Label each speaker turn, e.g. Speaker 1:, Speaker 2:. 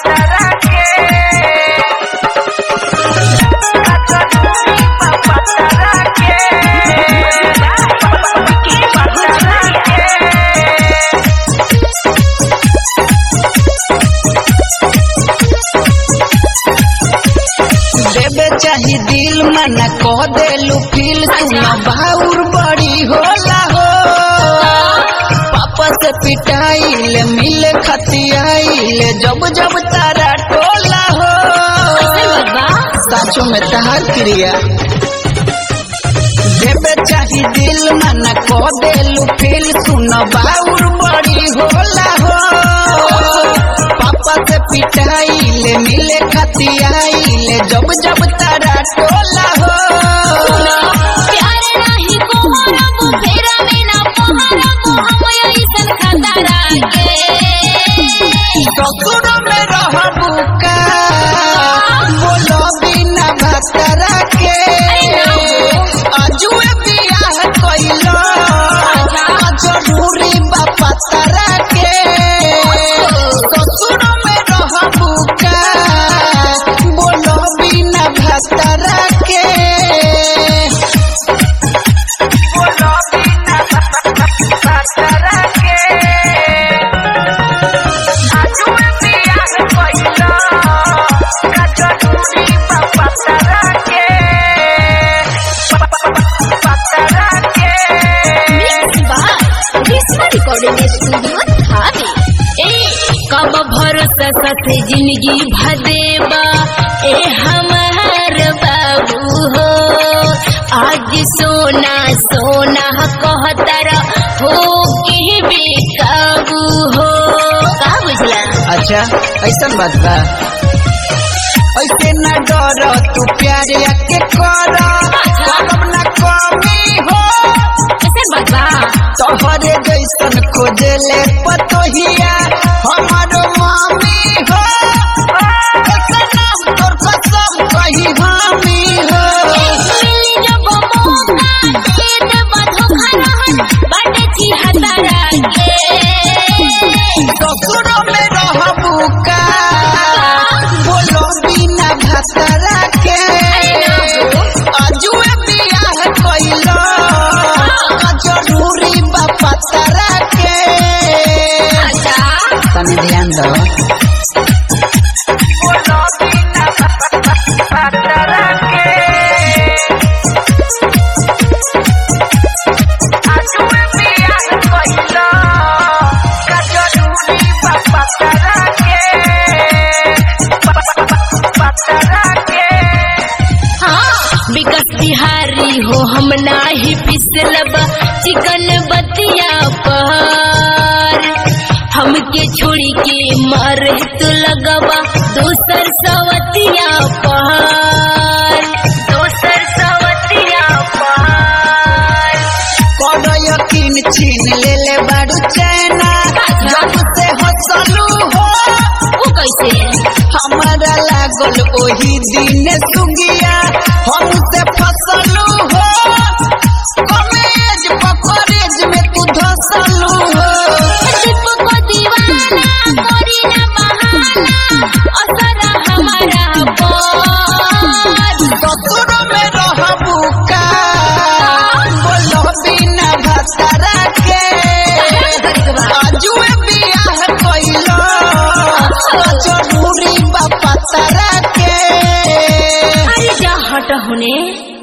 Speaker 1: देवे चाही दिल मना कह देलू फील सुना बाउर बड़ी होला हो पापा से पिटाइल मिले खतियाइल जब जब तारा टोला हो साचो में तहार क्रिया देवे चाही दिल मना कह देलू फील सुन बाउर बड़ी होला हो पापा से पिटाइल मिले खतियाइल जब जब तारा टोला हो
Speaker 2: प्यार नाही कोहरबो फेरा में ना पहरबो हम ऐसन खतरा के
Speaker 1: ससुर में रहबू का बोलो बिना भतरा के अजुए बियाह कइलो जरूरी बापा तारा के ससुर में रहबू का बोलो बिना भतरा के बोलो बिना भतरा के
Speaker 2: मिक्स बार ग्रीष्मा रिकॉर्डिंग स्टूडियो थावे ए कब भरोसा साथे जिंदगी भदेबा ए हमार बाबू हो आज सोना सोना कहतर हो के बेकाबू हो का बुझला
Speaker 1: अच्छा ऐसा बात बा ऐसे न डर तू प्यार के कर करब न कमी हो
Speaker 2: कैसे बता
Speaker 1: तोहरे जैसन खोजे ले पतोहिया हमारो मामी हो ऐसे नाम तोर कसम कही हामी हो
Speaker 2: मिली जब मौका दे देबा धोखा रहन बाटे छी हतारा के
Speaker 1: ससुर में रहबू का बोलो बिना भतरा के अजुए बियाह कइलो जरूरी बापा तारा के
Speaker 2: अच्छा
Speaker 1: तनी ध्यान दो बोलो बिना भतरा के अजुए बियाह कइलो जरूरी बापा तारा के भतरा के
Speaker 2: हाँ विकास बिहारी हो हम नाही पिसलब चिकन बतिया पर हमके छोड़ी के मर तू लगवा दोसर सवतिया पर दोसर सवतिया पर
Speaker 1: कौनो यकीन छीन ले ले बाड़ू चैना जब से हंसलू हो
Speaker 2: वो कैसे
Speaker 1: हमारा लागल ओही दिन सुगिया हमसे फसलू हो कमेज पकड़ेज में तू धसलू हो
Speaker 2: दीप को दीवाना करी ना बहाना असर हमारा पर
Speaker 1: ससुर में रहबू का बोलो बिना भतरा के अजुए बियाह कइलो जरूरी बापा तारा के
Speaker 2: अरे जा हट होने